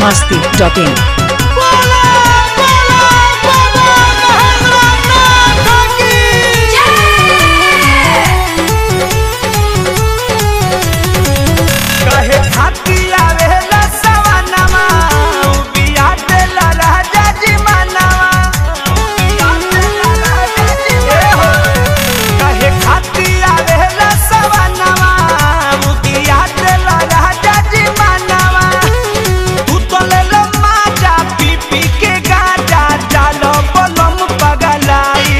masti.in. कहे खाती आवेला सवनवा उ बिया देला राजा जी मनवा ए हो। कहे खाती आवेला सवनवा उ बिया देला राजा जी मनवा तू तो ले लो माजा पी पी के गाजा चालो बलम पगलाई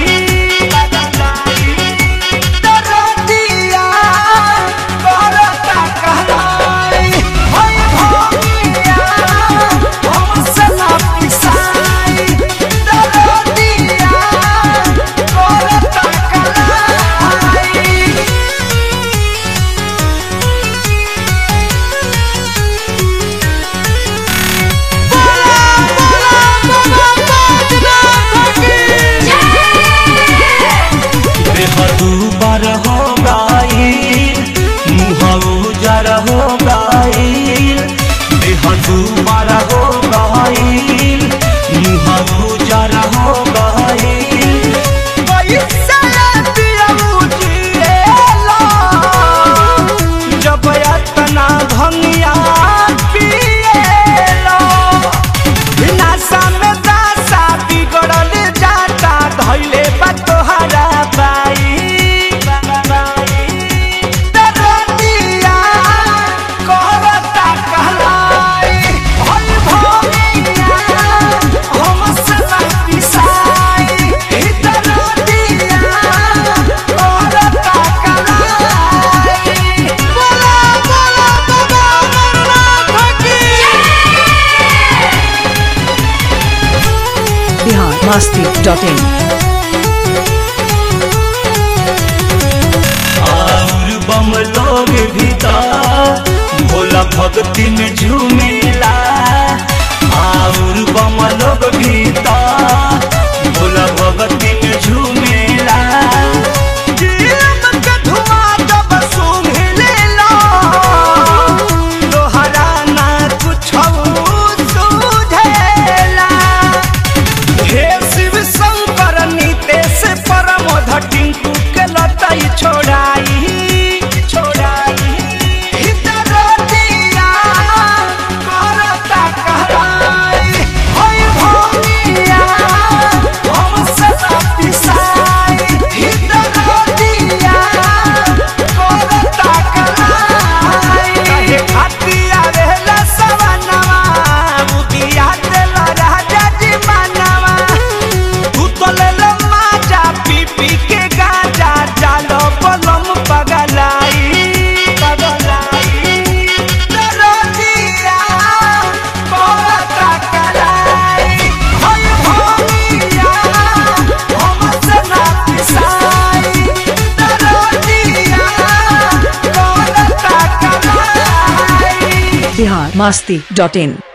दरदिया करता कहलाई होय भोगिया हमसे ना पिसाई दरदिया करता कहलाई बेहदू बर हो गाइल मुँह उजर हो गाइल बेहदू बर हो गाइल मुँह उजर हो गाइल पैसा पिया मुझिएला जब इतना भंगिया पिएला विनाशा में दासा बिगड़ल जाता धैले बा तोहरा बाई दरदिया करता कहलाई होय भोगिया हमसे ना पिसाई दरदिया करता कहलाई बोला बोला बाबा अमरनाथ की Bihar masti.in. और बम लोग भीतर भोला भक्ति में झूमेला और बम लोग भीतर भोला भक्ति में झूमेला जीव के धुआं जब सूंघलेला, तोहरा ना कुछो सूझेला। हे शिव शंकर नीतेश परमोध टिंकू के लताई छोड़ाई छोड़ाई हितरतिया करता कहलाई होय भोगिया हमसे ना पिसाई हितरतिया करता कहलाई कहे खाती आवेला सवनवा मुदिया देला राजा जी मनवा तू तो ले लो माजा पी पी के गाजा चालो बलम पगलाई पगलाई दरदिया करता कहलाई होय भोगिया हमसे ना पिसाई दरदिया करता कहलाई Bihar masti.in.